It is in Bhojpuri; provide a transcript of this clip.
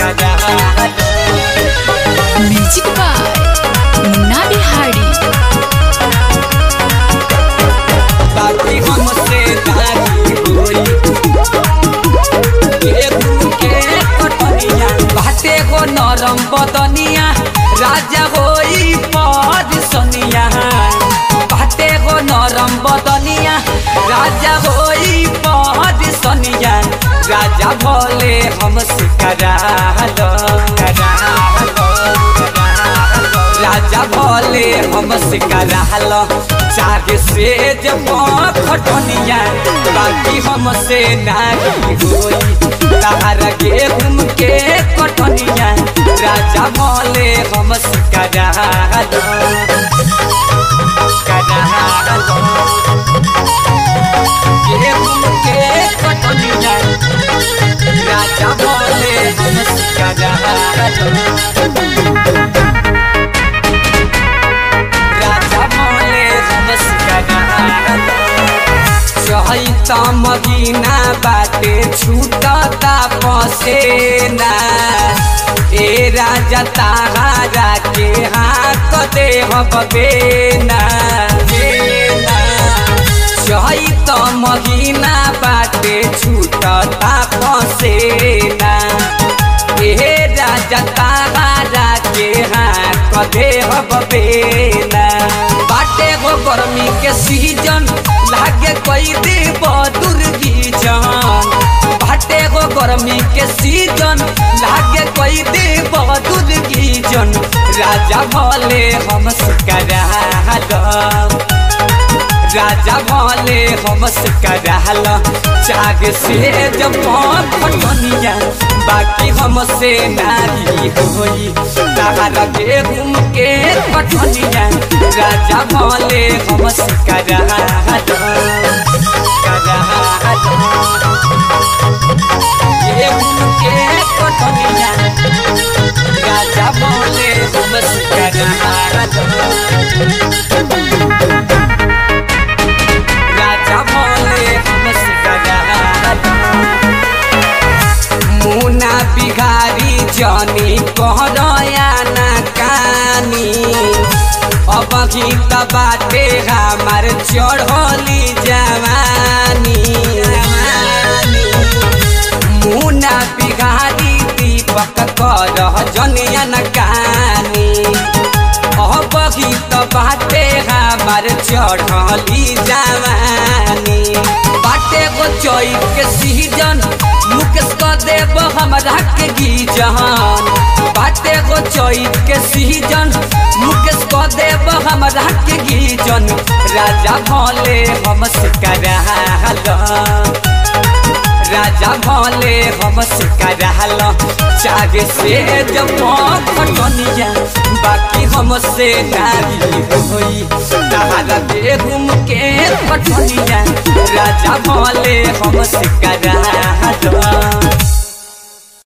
म्यूजिक बाय मुन्ना बिहारी बाकी हमसे दादी होई केहू के कटनिया बाटे गो नरम बदनिया राजा होई पद सनिया बाटे गो नरम बदनिया राजा होई पद सनिया राजा भोले हमसे करालो करालो राजा भोले हमसे करालो चाहे से जब खटनिया बाकी हमसे नाही होई तारा गेहूं के कटनिया राजा भोले हमसे करालो करालो गेहूं के कटनिया राजा भोले हमसे करालो राजा भोले नमस्कार चैत महीना बाटे छूटता पसेना ए राजा तारा के हाथ दे बेना बेना चैत महीना बाटे छूटता पसेना ए राजा तारा के हाथ दे बेना बाटे गो गर्मी के सीजन लागे कोई देव दुर्गी जान बाटे गो गर्मी के सीजन लागे कोई देव दुर्गी जन राजा भोले हम करालो राजा भोले हमसे कराल चाग से जब फटनिया बाकी हमसे नारी होई तारा गेहूं के फटनिया राजा भोले हमसे कराल कराल गेहूं के फटनिया राजा भोले हमसे कराल राजा भोले हमसे कराल मुना बिहारी जनी कहरया ना कानी अब गीत बाटे हमार चढ़ली जवानी मुना बिहारी दीपक कर जनिया ना कानी अब गीत बाटे हमार चढ़ली जवानी बाटे गो चैत के सीजन मुकेश क देव हमरा के गीजन बाटे गो चैत के सीजन मुकेश क देव हमरा के गीजन राजा भोले हमसे कराल राजा भोले हमसे कराल चाहे से जब खटनिया बाकी हमसे नारी होई तारा गेहूं के खटनिया राजा भोले हमसे कराल